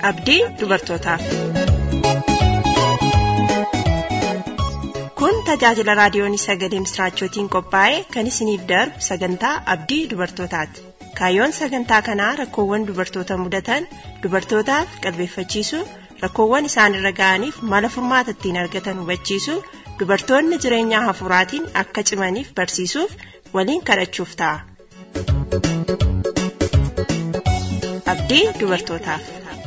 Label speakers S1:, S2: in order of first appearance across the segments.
S1: abdii dubartootaaf. Kun tajaajila raadiyoon sagalee misraachootiin qophaa'e kan isiniif darbu sagantaa abdii dubartootaati. Kaayyoon sagantaa kanaa rakkoowwan dubartoota mudatan dubartootaaf qalbeeffachiisuu rakkoowwan isaanirra ga'aniif mala furmaata ittiin argatan hubachiisuu dubartoonni jireenya hafuuraatiin akka cimaniif barsiisuuf waliin kadhachuuf ta'a. Abdii dubartootaaf.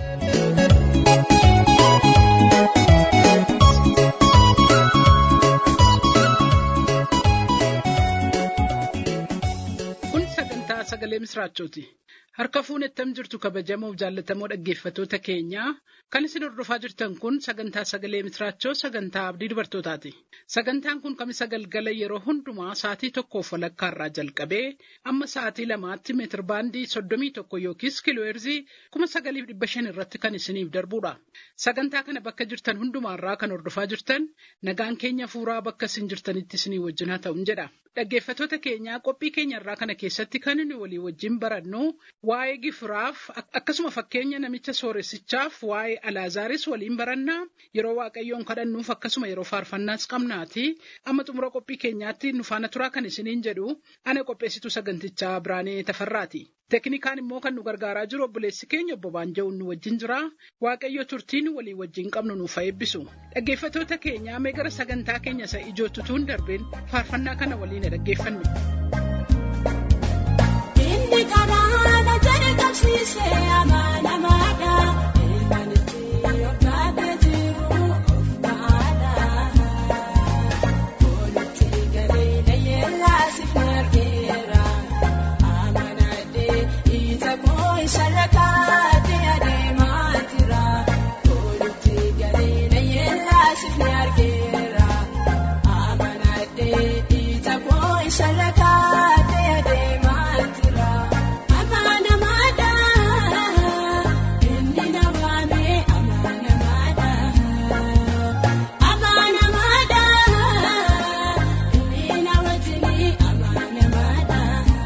S2: Kun sagantaa sagalee misraachooti. Harka fuunettam jirtu kabajamoo jaallatamoo dhaggeeffatoota keenyaa kan isin hordofaa jirtan kun sagantaa sagalee misraachoo sagantaa abdii dubartootaati. Sagantaan kun kamisa galgala yeroo hundumaa sa'atii tokkoof walakkaarraa jalqabee amma sa'atii lamaatti meetir baandii soddomii tokko yookiis kiilooheerzii kuma sagaliif dhibba shan irratti kan isiniif darbudha. Sagantaa kana bakka jirtan hundumaarraa kan hordofaa jirtan nagaan keenya fuuraa bakka isin jirtanitti isinii wajjin haa ta'uun jedha. Dhaggeeffatoota keenyaa qophii keenyarraa kana keessatti kan nuyi walii wajjin barannu waa'ee gifiraaf akkasuma fakkeenya namicha sooressichaaf waa'ee alaazaaris waliin barannaa yeroo waaqayyoon kadhannuuf akkasuma yeroo faarfannaas qabnaati amma xumura qophii keenyaatti nu faana turaa kan isiniin jedhu ana qopheessitu sagantichaa biraanee tafarraati. Teknikaan immoo kan nu gargaaraa jiru obboleessi keenya obbo Baanja'uun nu wajjin jira. Waaqayyo turtiin walii wajjin qabnu nuuf eebbisu. Dhaggeeffatoota keenyaa mee gara sagantaa keenya isa ijootti tuun darbeen faarfannaa kana waliin dhaggeeffannu.
S3: Inni kanaana jedhe qabsiisee amanamaadha. Ilmaan itti hordofee jiru of ba'aadha. Walitti galee dhayeellaa siif margeera. Amanadhee ija koo isarra kaatee adeemaa jira. Walitti galee dhayeellaa siif margeera. Amanadhee ija koo isarra kaatee adeemaa jira. Amanamaadha. Inni na waamee amanamaadha. Amanamaadha. Inni na wajjinii amanamaadha.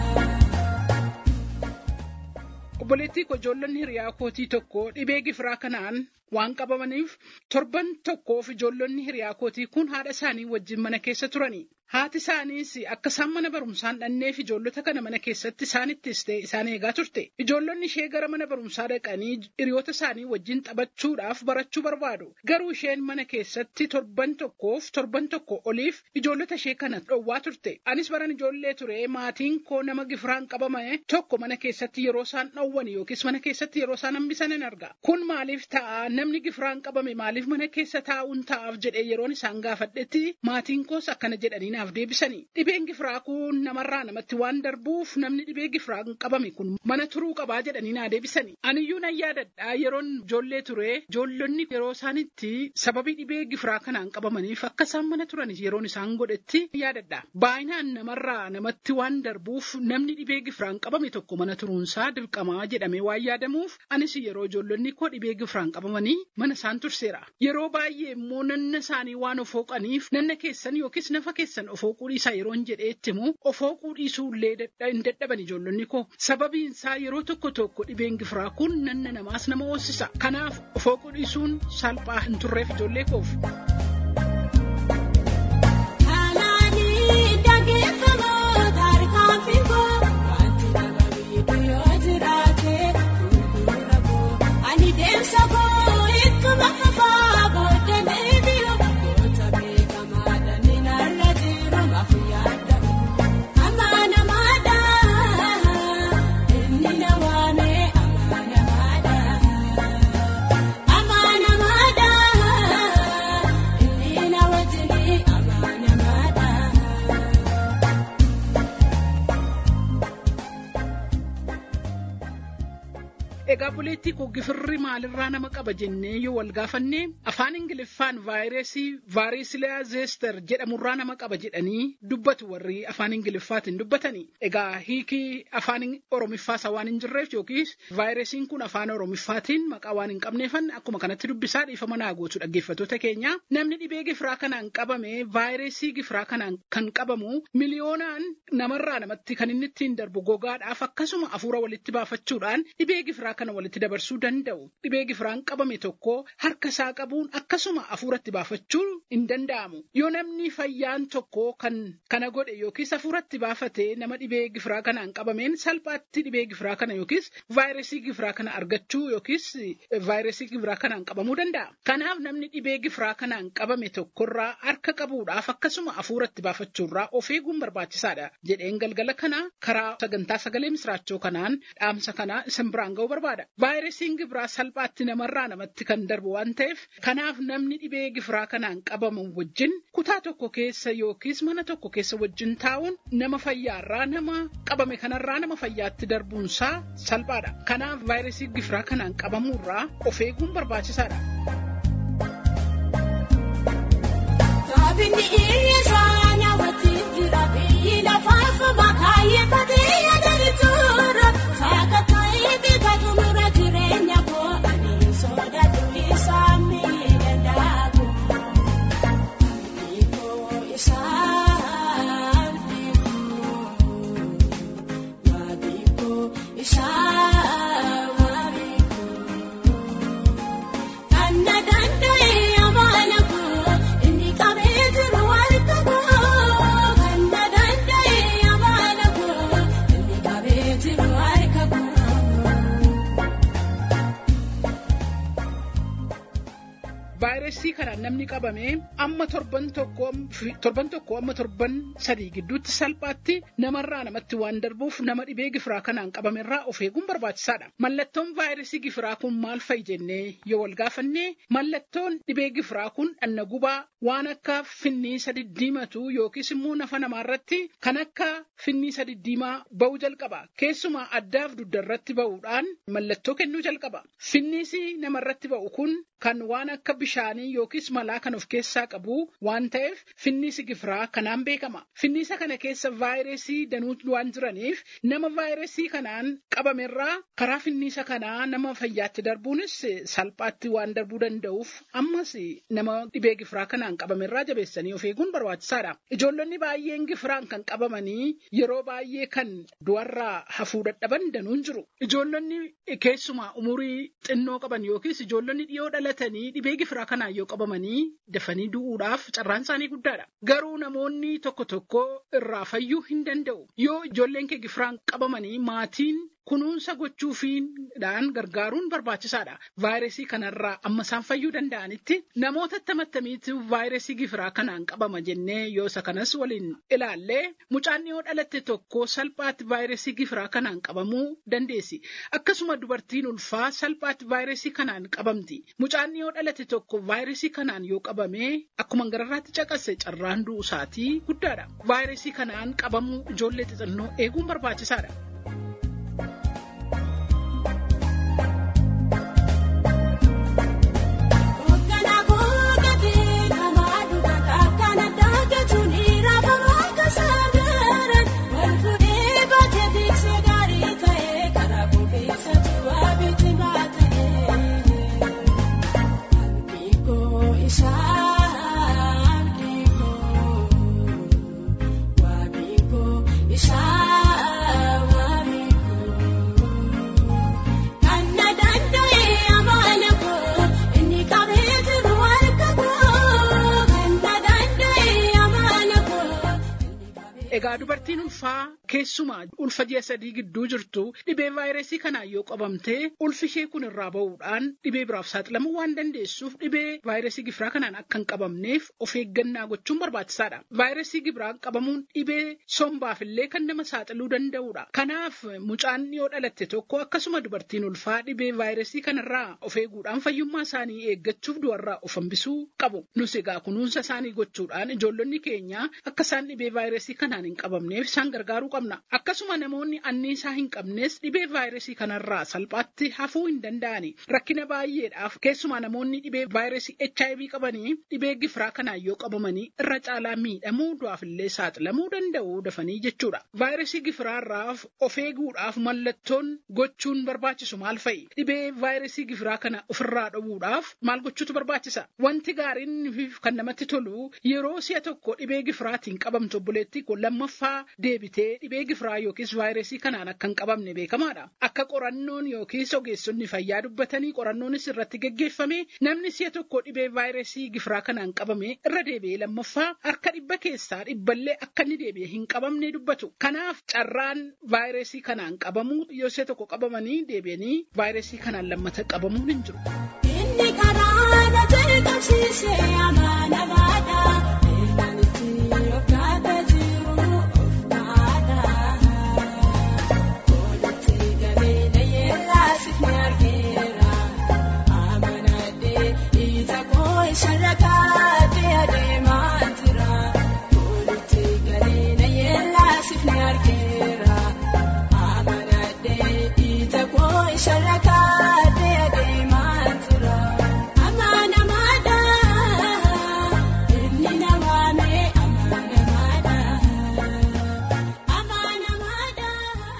S2: Obboleettii koo ijoollonni hiriyaa kootii tokko dhibee gifiraa kanaan waan qabamaniif torban tokkoof ijoollonni hiriyaa kootii kun haadha isaanii wajjin mana keessa turani. Haati isaaniis akka isaan mana barumsaan dhanneef ijoollota kana mana keessatti isaanittis ta'e isaan eegaa turte. Ijoollonni ishee gara mana barumsaa dhaqanii hiriyoota isaanii wajjin taphachuudhaaf barachuu barbaadu. Garuu isheen mana keessatti torban tokkoof torban tokko oliif ijoollota ishee kana dhowwaa turte. Anis baran ijoollee ture maatiin koo nama gifiraan qabame tokko mana keessatti yeroo isaan dhowwan yookiis mana keessatti yeroo isaan hambisan hin arga. Kun maaliif ta'a namni gifiraan qabame maaliif mana keessa taa'uun ta'aaf jedhee yeroon isaan gaafadhetti maatiin koos akkana jedhanii naaf deebisanii. Dhibeen gifiraa kun namarraa namatti waan darbuuf namni dhibee gifiraan qabame kun mana turuu qabaa jedhanii naa deebisanii. Aniyyuu nan yaadadha yeroon ijoollee ture ijoollonni yeroo isaanitti sababii dhibee gifiraa kanaan qabamaniif akka isaan mana turan yeroon isaan godhetti yaadadha. Baay'inaan namarraa namatti waan darbuuf namni dhibee gifiraan qabame tokko mana turuunsaa dirqamaa jedhamee waan yaadamuuf anis yeroo ijoollonni koo dhibee gifiraan qabamanii mana isaan turseera. Yeroo baay'ee immoo nanna isaanii waan of hooqaniif nanna keessan yookiis nafa keessan of hooquu dhiisaa yeroon jedheetti immoo of hooquu dhiisuu illee hin dadhaban ijoollonni koo. Sababiin isaa yeroo tokko tokko dhibeen gifiraa kun nanna namaas nama hoosisa. Kanaaf of hooquu dhiisuun salphaa hin turreef ijoollee koof.
S3: Kanaanii dhaggeeffamoota harkaan fiigoo wanti nama miidhu yoo jiraate gurgura koo ani deemsa koo ittuma fafaa booda deebi'u goota beekamaadha ni narra jiru mafu yaada amanamaadha inni na waamee amanamaadha amanamaadha inni na wajjinii amanamaadha.
S2: Egaa buleettii koo gifirri maalirraa nama qaba jennee yoo wal gaafanne afaan Ingiliffaan vaayirasii vaarisilaa zeester jedhamurraa nama qaba jedhanii dubbatu warri afaan Ingiliffaatiin dubbatanii. Egaa hiikii afaan Oromiffaas waan hin jirreef yookiis vaayirasiin kun afaan Oromiffaatiin maqaa waan hin qabneefan akkuma kanatti dubbisaa dhiifama naa gootu dhaggeeffattoota keenya. Namni dhibee gifiraa kanaan qabame vaayirasii gifiraa kanaan kan qabamu miliyoonaan namarraa namatti kan inni ittiin darbu gogaadhaaf akkasuma hafuura walitti baafachuudhaan dhibee gifiraa kana walitti dabarsuu danda'u. Dhibee gifiraan qabame tokko harka isaa qabuun akkasuma hafuuratti baafachuu hin danda'amu. Yoo namni fayyaan tokko kan kana godhe yookiis hafuuratti baafatee nama dhibee gifiraa kanaan qabameen salphaatti dhibee gifiraa kana yookiis vaayirasii gifiraa kana argachuu yookiis vaayirasii gifiraa kanaan qabamuu danda'a. Kanaaf namni dhibee gifiraa kanaan qabame tokkorraa harka qabuudhaaf akkasuma hafuuratti baafachuurraa of eeguun barbaachisaadha jedheen galgala kana karaa sagantaa sagalee misraachoo kanaan dhaamsa kana isin biraan ga'uu barbaada. Vaayirasiin gifiraa salphaatti namarraa namatti kan darbu waan ta'eef kanaaf namni dhibee gifiraa kanaan qabamu wajjin kutaa tokko keessa yookiis mana tokko keessa wajjin taa'uun nama fayyaarraa nama qabame kanarraa nama fayyaatti darbuunsaa salphaadha. Kanaaf vaayirasii gifiraa kanaan qabamuurraa of eeguun barbaachisaadha.
S3: Taabinni isaa nyaawwatti jira biyyi lafaaf makaayeffatee yaadatu saaka ta'eeti katumura jireenya koo ani sodaatu isaa miidhagaagu. Abdiikoo isaa abdiikoo waabikoo isaa waabikoo. Kanna danda'e amaana koo inni qabee jiru harka koo. Kanna danda'e amaana koo inni qabee jiru harka koo.
S2: Vaayirasii kanaan namni qabame amma torban tokko torban tokko amma torban sadii gidduutti salphaatti namarraa namatti waan darbuuf nama dhibee gifiraa kanaan qabamerraa of eeguun barbaachisaadha. Mallattoon vaayirasii gifiraa kun maal fa'i jennee yoo wal gaafannee mallattoon dhibee gifiraa kun dhanna gubaa waan akka finniisa diddiimatu yookiis immoo nafa namaarratti kan akka finniisa diddiimaa ba'uu jalqaba. Keessumaa addaaf duddarratti ba'uudhaan mallattoo kennuu jalqaba. Finniisi namarratti ba'u kun kan waan akka bishaanii yookiis malaa kan of keessaa qabu waan ta'eef finniisi gifiraa kanaan beekama. Finniisa kana keessa vaayirasii danuu waan jiraniif nama vaayirasii kanaan qabamerraa karaa finniisa kanaa nama fayyaatti darbuunis salphaatti waan darbuu danda'uuf ammas nama dhibee gifiraa kanaan qabamerraa jabeessanii of eeguun barbaachisaadha. Ijoollonni baay'een gifiraan kan qabamanii yeroo baay'ee kan du'arraa hafuu dadhaban danuun jiru. Ijoollonni keessumaa umurii xinnoo qaban yookiis ijoollonni dhiyoo dhalatanii dhibee gifiraa kanaan yoo qabamanii dafanii du'uudhaaf carraan isaanii guddaadha. Garuu namoonni tokko tokko irraa fayyuu hin danda'u. Yoo ijoolleen kee gifiraan qabamanii maatiin kunuunsa gochuufiidhaan gargaaruun barbaachisaadha. Vaayirasii kanarraa amma isaan fayyuu danda'anitti namoota attamitti vaayirasii gifiraa kanaan qabama jennee yoo isa kanas waliin ilaallee mucaan yoo dhalatte tokko salphaatti vaayirasii gifiraa kanaan qabamuu dandeessi. Akkasuma dubartiin ulfaa salphaatti vaayirasii kanaan qabamti. Mucaan yoo dhalate tokko vaayirasii kanaan yoo qabame akkuma gararraatti caqase carraan du'uu isaatii guddaadha. Vaayirasii kanaan qabamuu ijoollee xixinnoo eeguun barbaachisaadha.
S3: Hoogganaa googatee namaa dhugata akkana daakatuun irraafama akka saagaran wal fuudhee baatee tiksee gaarii ta'ee karaa bukeessatti waa biti baatee. Abdiikoo isaa abdiikoo waabikoo isaa waabikoo. Kanna danda'e amaana koo inni qabee jiru harka koo. Kanna danda'e amaana koo inni qabee.
S2: Egaa dubartiin ulfaa keessumaa ulfa ji'a sadii gidduu jirtu dhibee vaayirasii kanaan yoo qabamte ulfi ishee kun irraa ba'uudhaan dhibee biraaf saaxilamuu waan dandeessuuf dhibee vaayirasii gifiraa kanaan akka hin qabamneef of eeggannaa gochuun barbaachisaadha. Vaayirasii gifiraan qabamuun dhibee sombaaf illee kan nama saaxiluu danda'udha. Kanaaf mucaan yoo dhalatte tokko akkasuma dubartiin ulfaa dhibee vaayirasii kanarraa of eeguudhaan fayyummaa isaanii eeggachuuf du'arraa of hambisuu qabu. Nus egaa kunuunsa isaanii gochuudhaan ijoollonni keenya akka isaan dhibee vaayirasii kanaan hin qabamneef isaan gargaaruu qabna. Akkasuma namoonni anniisaa hin qabnes dhibee vaayirasii kanarraa salphaatti hafuu hin danda'ani. Rakkina baay'eedhaaf keessumaa namoonni dhibee vaayirasii HIV qabanii dhibee gifiraa kanaan yoo qabamanii irra caalaa miidhamuu du'aaf illee saaxilamuu danda'u dafanii jechuudha. Vaayirasii gifiraarraaf of eeguudhaaf mallattoon gochuun barbaachisu maal fa'i? Dhibee vaayirasii gifiraa kana ofirraa dhowwuudhaaf maal gochuutu barbaachisa? Wanti gaariin kan namatti tolu yeroo si'a tokko dhibee gifiraatiin qabamtu obboleettii kun lammaffaa deebitee dhibee gifiraa yookiis vaayirasii kanaan akka hin qabamne beekamaadha. Akka qorannoon yookiis ogeessonni fayyaa dubbatanii qorannoonis irratti geggeeffame namni si'a tokko dhibee vaayirasii gifiraa kanaan qabame irra deebi'ee lammaffaa harka dhibba keessaa dhibballee akka inni deebi'ee hin qabamne dubbatu. Kanaaf carraan vaayirasii kanaan qabamuu yoo si'a tokko qabamanii deebi'anii vaayirasii kanaan lammata qabamuun hin jiru.
S3: Inni karaa na jalqabsiisee amaana baadha. Beelaan itti yookaata jiru of baadha. Koolitti galee na yeellaasif ni argeera. Amanadhee ija koo isarra kaatee adeemaa jira. Koolitti galee na yeellaasif ni argeera. Amanadhee ija koo isarra kaatee adeemaa jira. Amaana maadha. Inni na waamee amaana maadha. Amaana maadha.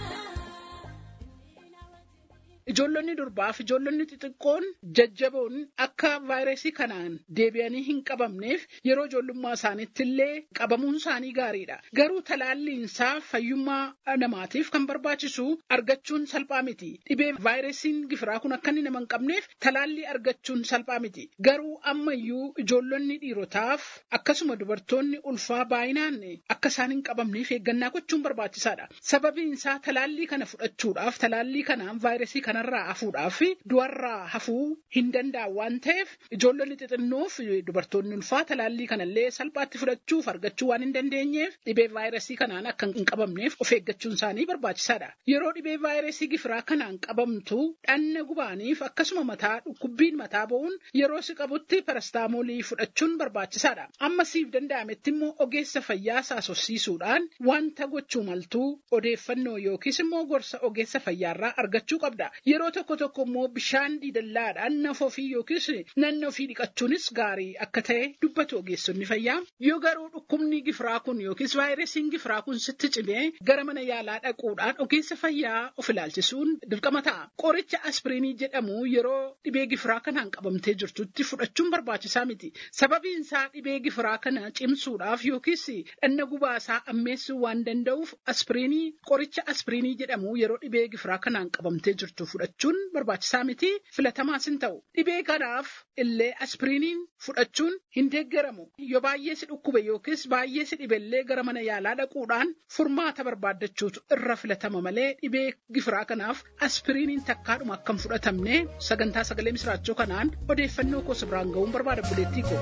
S2: Ijoollonni durbaaf ijoollonni xixiqqoon jajjaboon akka vaayirasii kanaan deebi'anii hin qabamneef yeroo ijoollummaa isaaniitti illee qabamuun isaanii gaariidha. Garuu talaalliinsaa fayyummaa namaatiif kan barbaachisu argachuun salphaa miti. Dhibee vaayirasiin gifiraa kun akka inni nama hin qabneef talaallii argachuun salphaa miti. Garuu ammayyuu ijoollonni dhiirotaaf akkasuma dubartoonni ulfaa baay'inaan akka isaan hin qabamneef eeggannaa gochuun barbaachisaadha. Sababiin isaa talaallii kana fudhachuudhaaf talaallii kanaan vaayirasii kanarraa hafuudhaaf du'arraa hafuu hin danda'an waan ta'eef ijoollonni xixinnoof dubartoonni ulfaa talaallii kanallee salphaatti fudhachuuf argachuu waan hin dandeenyeef dhibee vaayirasii kanaan akka hin qabamneef of eeggachuun isaanii barbaachisaadha. Yeroo dhibee vaayirasii gifiraa kanaan qabamtu dhanna gubaaniif akkasuma mataa dhukkubbiin mataa bo'uun yeroo si qabutti parastaamoolii fudhachuun barbaachisaadha. Amma siif danda'ametti immoo ogeessa fayyaa saasofsiisuudhaan wanta gochuu maltuu odeeffannoo yookiis immoo gorsa ogeessa fayyaarraa argachuu qabda. Yeroo tokko tokko immoo bishaan diidallaadhaan nafa ofii yookiis nanna ofii dhiqachuunis gaarii akka ta'e dubbatu ogeessonni fayyaa. Yoo garuu dhukkubni gifiraa kun yookiis vaayirasiin gifiraa kun sitti cimee gara mana yaalaa dhaquudhaan ogeessa fayyaa of ilaalchisuun dirqama ta'a. Qoricha aspiriinii jedhamu yeroo dhibee gifiraa kanaan qabamtee jirtutti fudhachuun barbaachisaa miti. Sababiin isaa dhibee gifiraa kana cimsuudhaaf yookiis dhanna gubaasaa ammeessuu waan danda'uuf aspiriinii qoricha aspiriinii jedhamu yeroo dhibee gifiraa kanaan qabamtee jirtu fudhachuun barbaachisaa miti filatamaas hin ta'u. Dhibee kanaaf illee aspiriiniin fudhachuun hin deeggaramu. Yoo baay'ee si dhukkube yookiis baay'ee si dhibellee gara mana yaalaa dhaquudhaan furmaata barbaaddachuutu irra filatama malee dhibee gifiraa kanaaf aspiriiniin takkaadhuma akka hin fudhatamne sagantaa sagalee misiraachoo kanaan odeeffannoo koo biraan ga'uun barbaada buleettii koo.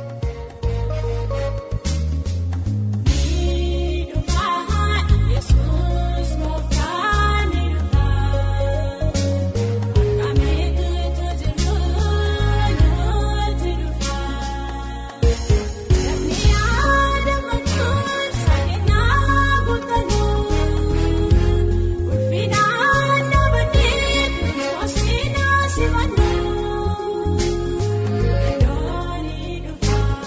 S3: Ni dhufaa Yesuus mooftaan ni dhufaa. Akkamitti jiru nuti dhufaa. Namni yaada machuun saganaa guutanuu. Ulfinaan dhaabbatee kunuunsinaa simannuu. Yeroo ni dhufaa.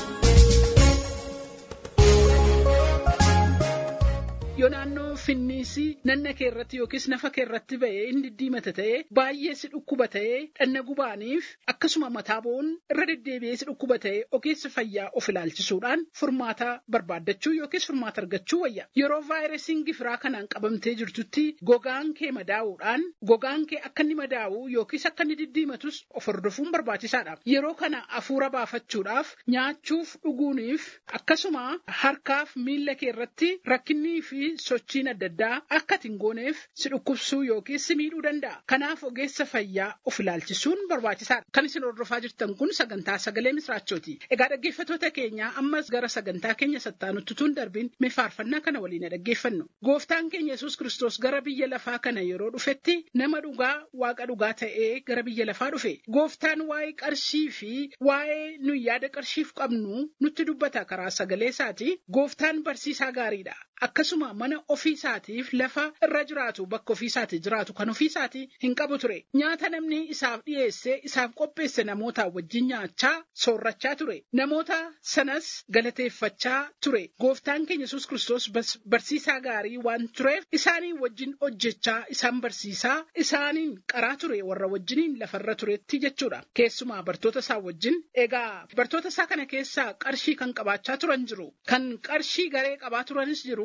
S2: Yoo naannoo finniisii nanna kee irratti yookiis nafa kee irratti ba'ee inni diimata ta'ee baay'ee si dhukkuba ta'ee dhanna gubaaniif akkasuma mataa bo'uun irra deddeebi'ee si dhukkuba ta'ee ogeessa fayyaa of ilaalchisuudhaan furmaata barbaaddachuu yookiis furmaata argachuu wayya. Yeroo vaayirasiin gifiraa kanaan qabamtee jirtutti gogaan kee madaa'uudhaan gogaan kee akka inni madaa'u yookiis akka inni diddiimatus of hordofuun barbaachisaadha. Yeroo kana hafuura baafachuudhaaf nyaachuuf dhuguuniif akkasuma harkaaf miilla kee irratti rakkinnii fi sochiin adda addaa akka ati hin gooneef si dhukkubsuu yookiis si miidhuu danda'a. Kanaaf ogeessa fayyaa of ilaalchisuun barbaachisaadha. Kan isin hordofaa jirtan kun sagantaa sagalee misraachooti. Egaa dhaggeeffattoota keenya ammas gara sagantaa keenya sattaanutti tun darbiin mee faarfannaa kana waliin dhaggeeffannu. Gooftaan keenya Yesuus Kiristoos gara biyya lafaa kana yeroo dhufetti nama dhugaa waaqa dhugaa ta'ee gara biyya lafaa dhufe. Gooftaan waa'ee qarshii fi waa'ee nuyi yaada qarshiif qabnu nutti dubbata karaa sagalee isaati. Gooftaan barsiisaa gaariidha. Akkasuma mana ofii isaatiif lafa irra jiraatu bakka ofii isaati jiraatu kan ofii isaati hin qabu ture. Nyaata namni isaaf dhiyeesse isaaf qopheesse namoota wajjin nyaachaa soorrachaa ture. Namoota sanas galateeffachaa ture. Gooftaan keenya Yesuus Kiristoos barsiisaa gaarii waan tureef isaanii wajjin hojjechaa isaan barsiisaa isaaniin qaraa ture warra wajjiniin lafarra turetti jechuudha. Keessumaa bartoota isaa wajjin egaa bartoota isaa kana keessaa qarshii kan qabaachaa turan jiru. Kan qarshii garee qabaa turanis jiru.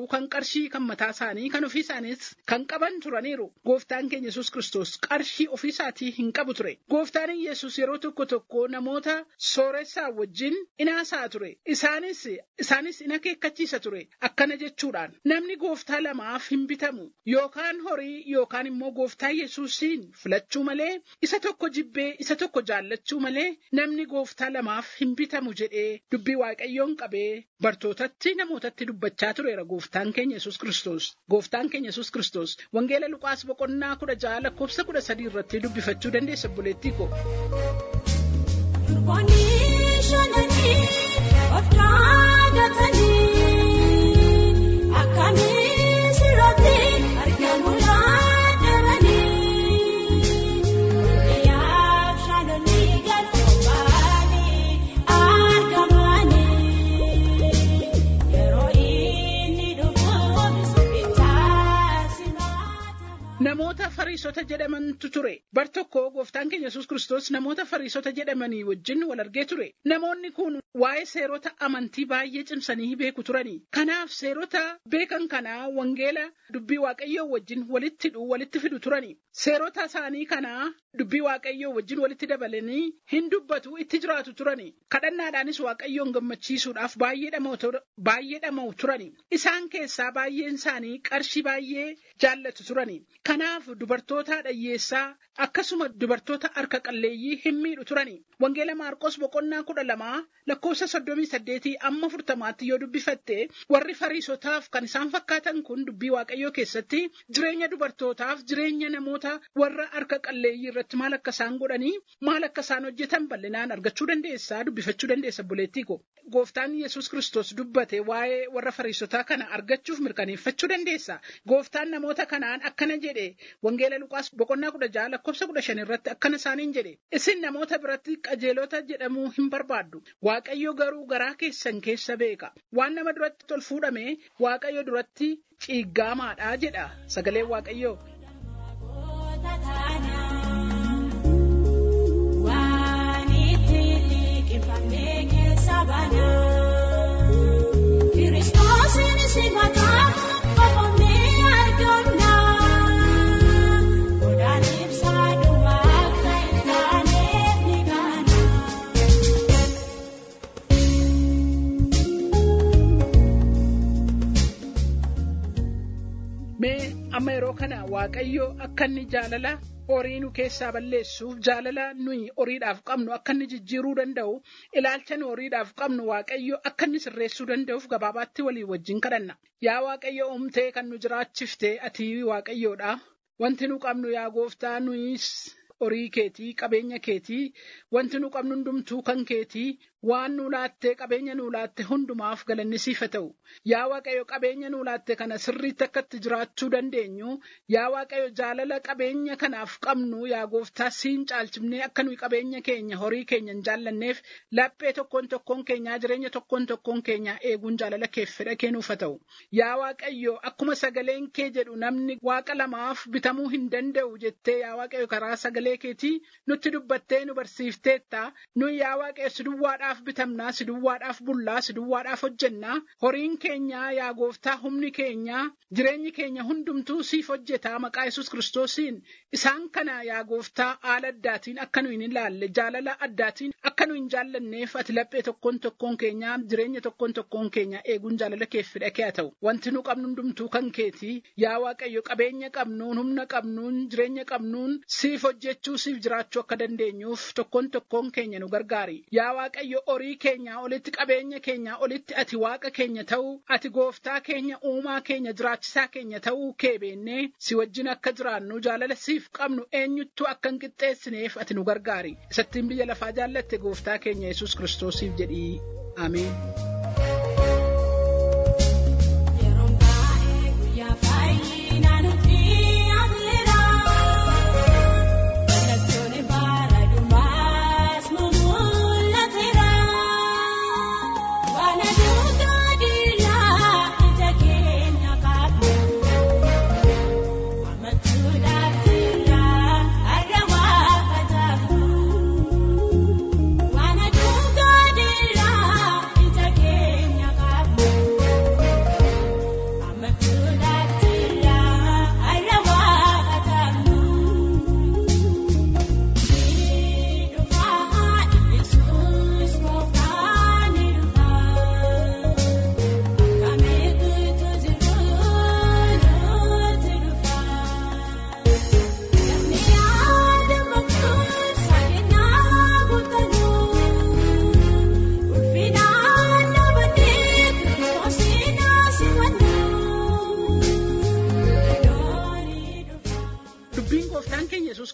S2: turaniiru kan qarshii kan mataa isaanii kan ofii isaaniis kan qaban turaniiru gooftaan keenya yesus kristos qarshii ofii isaatii hin qabu ture gooftaan yesus yeroo tokko tokko namoota sooressaa wajjin inaasaa ture isaanis isaanis in akeekkachiisa ture akkana jechuudhaan namni gooftaa lamaaf hin bitamu yookaan horii yookaan immoo gooftaa yesuusiin filachuu malee isa tokko jibbee isa tokko jaallachuu malee namni gooftaa lamaaf hin bitamu jedhee dubbii waaqayyoon qabee bartootatti namootatti dubbachaa tureera gooftaan keenya yesus kristos gooftaan keenya yesus kristos wangeela luqaas boqonnaa kudha ja'a lakkoofsa kudha sadii irratti dubbifachuu dandeessa obboleettii koo.
S3: Durboonni shananii of dhaabatanii akkamiin sirratti argamu laatamanii biyyaaf shananii galfamanii argamanii yeroo inni dhufuuf ittaasi maata.
S2: Namoota fariisota jedhamantu ture. Bar tokko gooftaan keenya yesus kristos namoota fariisota jedhamanii wajjin wal argee ture. Namoonni kun waa'ee seerota amantii baay'ee cimsanii beeku turani. Kanaaf seerota beekan kanaa wangeela dubbii waaqayyoo wajjin walitti hidhuu walitti fidu turani. Seerota isaanii kanaa dubbii waaqayyoo wajjin walitti dabalanii hin dubbatu itti jiraatu turani. Kadhannaadhaanis waaqayyoon gammachiisuudhaaf baay'ee dhama'u tur- baay'ee dhama'u turani. Isaan keessaa baay'een isaanii qarshii baay'ee jaallatu turani. Kanaaf dubartoota dhayyeessaa akkasuma dubartoota harka qalleeyyii hin miidhu turani. Wangeela Maarqos boqonnaa kudha lamaa lakkoofsa soddomii saddeetii amma furtamaatti yoo dubbifatte warri fariisotaaf kan isaan fakkaatan kun dubbii waaqayyoo keessatti jireenya dubartootaaf jireenya namoota warra harka qalleeyyii irratti maal akka isaan godhanii maal akka isaan hojjetan bal'inaan argachuu dandeessaa dubbifachuu dandeessa buleettii ko. Gooftaan Yesuus Kiristoos dubbate waa'ee warra fariisotaa kana argachuuf mirkaneeffachuu dandeessa. Gooftaan namoota kanaan akkana jedhe wangeela Luqaas boqonnaa kudha ja'a lakkoofsa kudha shan irratti akkana isaaniin jedhe isin namoota biratti qajeelota jedhamuu hin barbaaddu. Waaqayyo garuu garaa keessan keessa beeka. Waan nama duratti tol fuudhame Waaqayyo duratti ciiggaamaadha jedha sagaleen Waaqayyoo.
S3: Namoota taanaa waan itti liqimfamee keessa banaa Kiristoosiin simataa qofamee argamnaa godaan ibsaa dhumaa akka hin taaneef ni gaana.
S2: Mee amma yeroo kana Waaqayyo akka inni jaalala horii nu keessaa balleessuuf jaalala nuyi horiidhaaf qabnu akka inni jijjiiruu danda'u ilaalcha nu horiidhaaf qabnu Waaqayyo akka inni sirreessuu danda'uuf gabaabaatti walii wajjin kadhanna. Yaa Waaqayyo uumtee kan nu jiraachifte ati Waaqayyoodha. Wanti nu qabnu yaa gooftaa nuyis horii keetii qabeenya keetii wanti nu qabnu hundumtuu kan keetii waan nu laattee qabeenya nu laatte hundumaaf galanni siif haa ta'u yaa waaqayyo qabeenya nu laatte kana sirriitti akka itti jiraachuu dandeenyu yaa waaqayyo jaalala qabeenya kanaaf qabnu yaa gooftaa siin caalchifnee akka nuyi qabeenya keenya horii keenya hin jaallanneef laphee tokkoon tokkoon keenyaa jireenya tokkoon tokkoon keenyaa eeguun jaalala keef fedha kennuuf haa ta'u yaa waaqayyo akkuma sagaleen kee jedhu namni waaqa lamaaf bitamuu hin danda'u jettee yaa waaqayyo karaa sagalee keetii nutti dubbattee nu barsiifteetta nuyi yaa waaqayyo si duwwaadhaaf bitamnaa si duwwaadhaaf bullaa si duwwaadhaaf hojjennaa horiin keenyaa yaa gooftaa humni keenyaa jireenyi keenya hundumtuu siif hojjetaa maqaa yesus kiristoosiin isaan kana yaa gooftaa haala addaatiin akka nu hin ilaalle jaalala addaatiin akka nu hin jaallanneef ati laphee tokkoon tokkoon keenyaa jireenya tokkoon tokkoon keenyaa eeguun jaalala keef fedha kee haa ta'u wanti nu qabnu hundumtuu kan keetii yaa waaqayyo qabeenya qabnuun humna qabnuun jireenya qabnuun siif hojjechuu siif jiraachuu akka dandeenyuuf tokkoon tokkoon keenya nu gargaari yaa waaqayyo horii keenyaa olitti qabeenya keenyaa olitti ati waaqa keenya ta'uu ati gooftaa keenya uumaa keenya jiraachisaa keenya ta'uu kee beennee si wajjin akka jiraannu jaalala siif qabnu eenyuttuu akka hin qixxeessineef ati nu gargaari isattiin biyya lafaa jaallatte gooftaa keenya yesus kiristoosiif jedhii ameen.
S3: Yeroon baay'ee guyyaa fayyinaa nuti afeera. Mallattoon baara dhumaas nu mul'ateera. Waan aduukaa diilaa ija keenya qabnu. Ammachuudhaaf jirraa har'a waaqataafnu. Waan aduukaa diilaa ija keenya.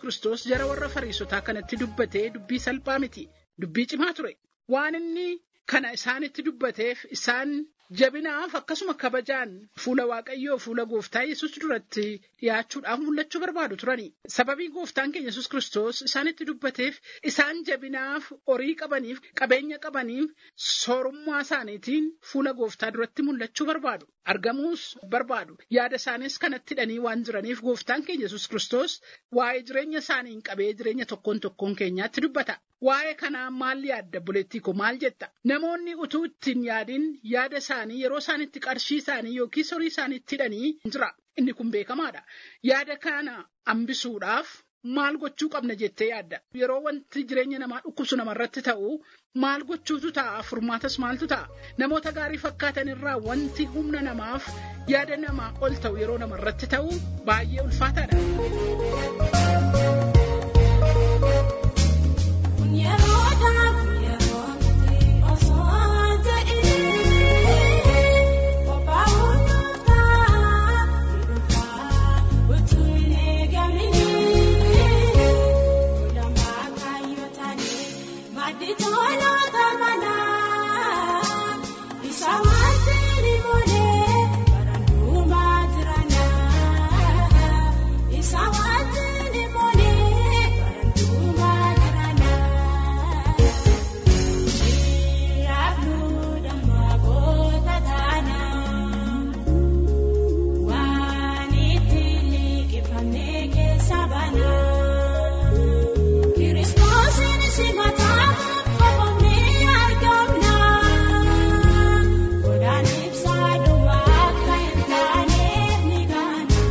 S2: Kiristoos jara warra Fariisotaa kanatti dubbatee dubbii salphaa miti. Dubbii cimaa ture. Waan inni kana isaanitti dubbateef isaan jabinaaf akkasuma kabajaan fuula waaqayyoo fuula gooftaa yesus duratti dhiyaachuudhaaf mul'achuu barbaadu turani. Sababii gooftaan keenya yesus kiristoos isaanitti dubbateef isaan jabinaaf horii qabaniif qabeenya qabaniif soorummaa isaaniitiin fuula gooftaa duratti mul'achuu barbaadu. Argamuus barbaadu. Yaada isaanis kanatti hidhanii waan jiraniif gooftaan keenya yesus kiristoos waa'ee jireenya isaaniin qabee jireenya tokkoon tokkoon keenyaatti dubbata. Waa'ee kanaa maal yaadda buleettii koo maal jetta? Namoonni utuu ittiin yaadin yaada isaanii yeroo isaanitti qarshii isaanii yookiis horii isaaniitti hidhanii jira. Inni kun beekamaadha. Yaada kana hambisuudhaaf maal gochuu qabna jettee yaadda? Yeroo wanti jireenya namaa dhukkubsu namarratti ta'u maal gochuutu ta'a? Furmaatas maaltu ta'a? Namoota gaarii fakkaatan irraa wanti humna namaaf yaada namaa ol ta'u yeroo namarratti ta'u baay'ee ulfaataadha.
S3: Yeroo darbu yeroo osoo ta'ee qophaa'uu ta'a utuu hin eegamini lamaa kaayyootanii maddi tooloota manaa isa wanti ni moolee barandumaa jiranaa isa wanti ni moolee barandumaa jiranaa. Shiraafnu damma goota taanaa waan itti liqeeffamee keessa banaa kiristoosiin simataa qophoomnee argamnaa godaan ibsaa dhumaa akka hin taaneef ni gaana.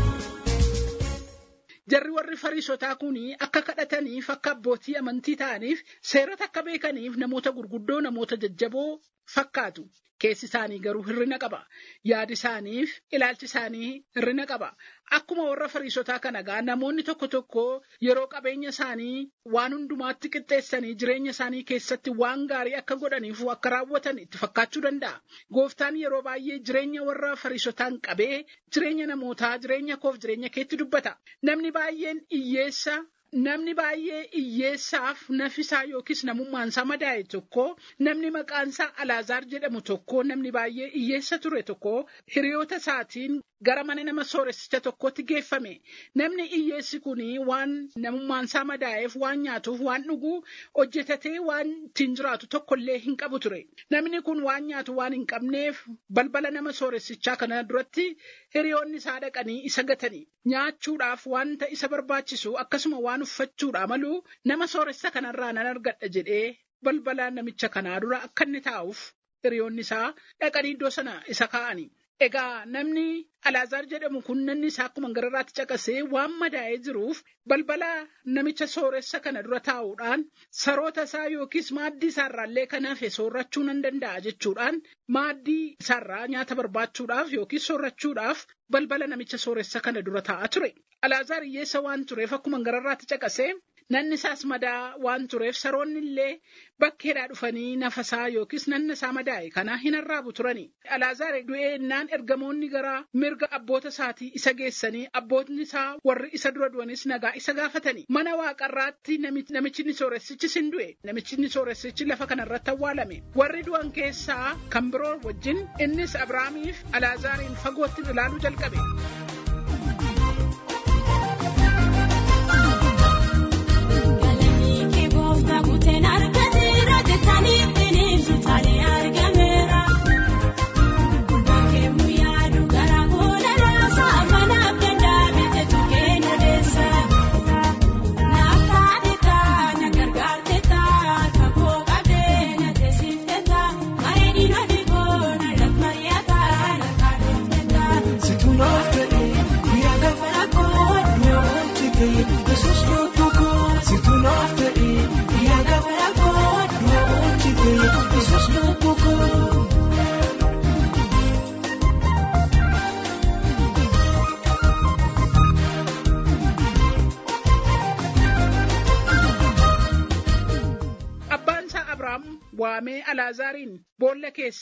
S2: Jarri warri Fariisotaa kun akka kadhataniif akka abbootii amantii ta'aniif seerota akka beekaniif namoota gurguddoo namoota jajjaboo fakkaatu. Keessi isaanii garuu hirrina qaba. Yaadi isaaniif ilaalchi isaanii hirrina qaba. Akkuma warra Fariisotaa kana gaa namoonni tokko tokko yeroo qabeenya isaanii waan hundumaatti qixxeessanii jireenya isaanii keessatti waan gaarii akka godhaniif akka raawwatan itti fakkaachuu danda'a. Gooftaan yeroo baay'ee jireenya warra Fariisotaan qabee jireenya namootaa jireenya koof jireenya keetti dubbata. Namni baay'een hiyyeessa Namni baay'ee hiyyeessaaf nafisaa yookiis namummaansaa madaa'e tokko namni maqaansaa Alaazaar jedhamu tokko namni baay'ee hiyyeessa ture tokko hiriyoota isaatiin gara mana nama sooressicha tokkotti geeffame. Namni hiyyeessi kun waan namummaansaa madaa'eef waan nyaatuuf waan dhuguu hojjetatee waan ittiin jiraatu tokkollee hin qabu ture. Namni kun waan nyaatu waan hin qabneef balbala nama sooressichaa kana duratti hiriyoonni isaa dhaqanii isa gatanii nyaachuudhaaf wanta isa barbaachisu akkasuma waan uffachuudha maluu nama sooressa kanarraa nan argadha jedhee balbala namicha kanaa dura akka inni taa'uuf hiriyoonni isaa dhaqanii iddoo sana isa kaa'ani. Egaa namni Alaazaar jedhamu kun namni isaa akkuma gararraatti caqasee waan madaa'ee jiruuf balbala namicha sooressa kana dura taa'uudhaan saroota isaa yookiis maaddii isaarraallee kan hafe soorrachuu nan danda'a jechuudhaan maaddii isaarraa nyaata barbaachuudhaaf yookiis soorrachuudhaaf balbala namicha sooressa kana dura taa'aa ture. Alaazaar hiyyeessa waan tureef akkuma gararraatti caqasee nanni isaas madaa waan tureef saroonni illee bakkeedhaa dhufanii nafasaa yookiis nanna isaa madaa'e kana hin arraabu turani. Alaazaar du'eennaan ergamoonni gara mirga abboota isaatii isa geessanii abbootni isaa warri isa dura du'anis nagaa isa gaafatani. Mana waaqarraatti namichi inni sooressichis hin du'e. Namichi inni sooressichi lafa kanarratti awwaalame. Warri du'an keessaa kan biroo wajjin innis Abrahaamiif Alaazaariin fagootti ilaaluu jalqabe.
S3: Galanii kee gooftaa kuteen argateera jettanii bineensi taanee argameera. Bakkeemu yaadu gara booda raasaa afanaaf danda'ame jechuun keenya deessa. Naaf taate taa na gargaarte taa kakoo qabdee na teessifte taa bareedina dhiboo na lafa mari'ataa na kaadhimte taa.
S4: Situnaaf ta'e yaada
S3: Rakkoo
S4: nyaanchi ta'e yesus lubbuko. Situnaaf ta'e yaada
S3: rakkoo
S4: nyaanchi ta'e yesus lubbuko.
S2: Abbaan isaa Abrahaam waamee Alaazaariin boolla keessaa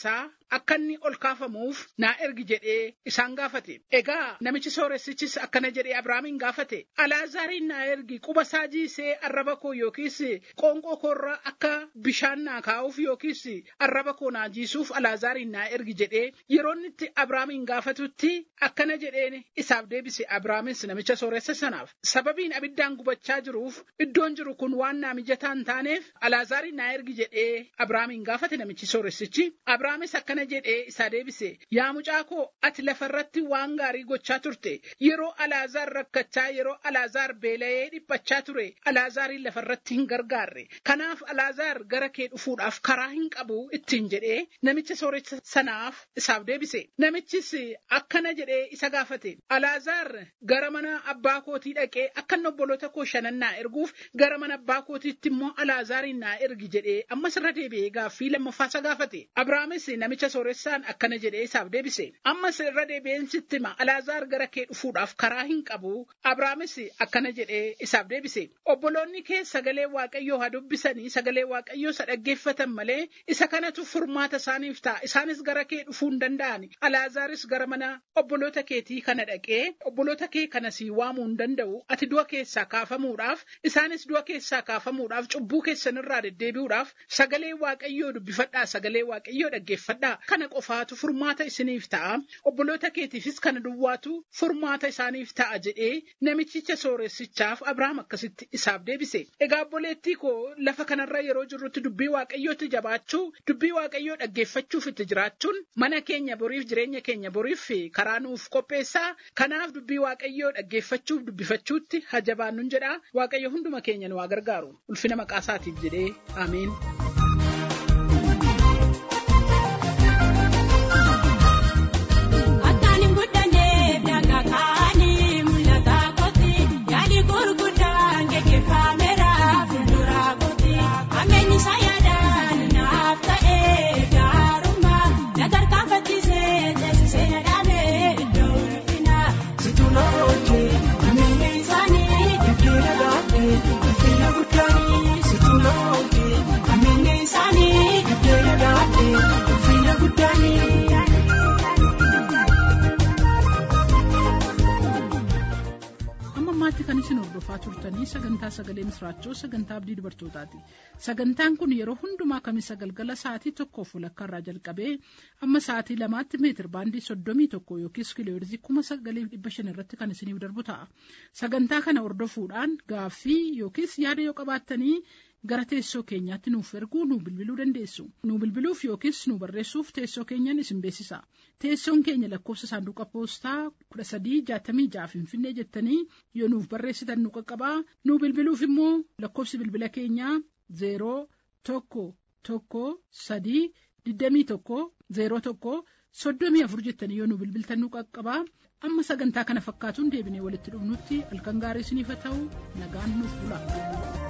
S2: akka inni ol kaafamuuf naa ergi jedhee isaan gaafate. Egaa namichi sooressichis akkana jedhee Abrahaamiin gaafate. Alaazaariin naa ergi quba isaa jiisee arraba koo yookiis qoonqoo koorra akka bishaan naa kaa'uuf yookiis arraba koo naa jiisuuf Alaazaariin naa ergi jedhee yeroo inni itti Abrahaamiin gaafatutti akkana jedheen isaaf deebise Abrahaamis namicha sooressa sanaaf. Sababiin abiddaan gubachaa jiruuf iddoon jiru kun waan naa mijataa hin taaneef Alaazaariin naa ergi jedhee Abrahaamiin gaafate namichi sooressichi. Abrahaamis akkana jedhee isaa deebise. Yaa mucaa koo ati lafarratti waan gaarii gochaa turte. Yeroo Alaazaar rakkachaa yeroo Alaazaar beela'ee dhiphachaa ture. Alaazaariin lafarratti hin gargaarre. Kanaaf Alaazaar gara kee dhufuudhaaf karaa hin qabu ittiin jedhee namicha sooressa sanaaf isaaf deebise. Namichis akkana jedhee isa gaafate. Alaazaar gara mana abbaa kootii dhaqee akka inni obboloota koo shanan naa erguuf gara mana abbaa kootiitti immoo Alaazaariin naa ergi jedhee ammas irra deebi'ee gaaffii lammaffaa isa gaafate. Abrahaamis namicha sooressaan akkana jedhee isaaf deebise. Ammas irra deebi'een sitti hima Alaazaar gara kee dhufuudhaaf karaa hin qabu. Abrahaamis akkana jedhee isaaf deebise. Obboloonni kee sagalee Waaqayyoo haa dubbisanii sagalee Waaqayyoo isa dhaggeeffatan malee isa kanatu furmaata isaaniif ta'a. Isaanis gara kee dhufuu hin danda'ani. Alaazaaris gara mana obboloota keetii kana dhaqee obboloota kee kana sii waamuu hin danda'u. Ati du'a keessaa kaafamuudhaaf isaanis du'a keessaa kaafamuudhaaf cubbuu keessanirraa deddeebi'uudhaaf sagalee Waaqayyoo dubbifadhaa sagalee Waaqayyoo dhaggeeffadhaa. Kana qofaatu furmaata isiniif ta'a. Obboloota keetiifis kana duwwaatu furmaata isaaniif ta'a jedhee namichicha sooressichaaf Abrahaam akkasitti isaaf deebise. Egaa obboleettii koo lafa kanarra yeroo jirrutti dubbii Waaqayyootti jabaachuu dubbii Waaqayyoo dhaggeeffachuuf itti jiraachuun mana keenya boriif jireenya keenya boriif karaa nuuf qopheessaa. Kanaaf dubbii Waaqayyoo dhaggeeffachuuf dubbifachuutti haa jabaannuun jedha. Waaqayyo hunduma keenya nu haa gargaaru. Ulfina maqaa isaatiif jedhee ameen.
S3: Akkaan hin guddanneef daangaa kaanii mul'ata kooti. Yaadi gurguddaan gaggeeffameera fuuldura kooti. Ammeenyi isaa yaadaan naaf ta'ee gaarummaa. Na tarkaanfachiisee teessisee na dhaabee iddoo ulfinaa.
S4: Situ na oolchee ameenya isaanii jijjiirra laatee ulfina guddaanii situ na oolchee ameenya isaanii jijjiirra laatee ulfina guddaanii.
S2: Amma ammaatti kan isin hordofaa turtanii sagantaa sagalee misraachoo sagantaa abdii dubartootaati. Sagantaan kun yeroo hundumaa kamisa galgala sa'aatii tokkoof walakkaa irraa jalqabee amma sa'aatii lamaatti meetir baandii soddomii tokko yookiis kiilooyirzii kuma sagaliif dhibba shan irratti kan isiniif darbu ta'a. Sagantaa kana hordofuudhaan gaaffii yookiis yaada yoo qabaattanii gara teessoo keenyaatti nuuf erguu nu bilbiluu dandeessu. Nu bilbiluuf yookiis nu barreessuuf teessoo keenyan isin beeksisa. Teessoon keenya lakkoofsa saanduqa poostaa kudha sadii jaatamii ja'a finfinnee jettanii yoo nuuf barreessitan nu qaqqabaa. Nu bilbiluuf immoo lakkoofsi bilbila keenyaa zeeroo tokko tokko sadii digdamii tokko zeeroo tokko soddomii afur jettanii yoo nu bilbiltan nu qaqqabaa. Amma sagantaa kana fakkaatuun deebinee walitti dhufnutti halkan gaarii isiniif haa ta'u nagaan nuuf bula.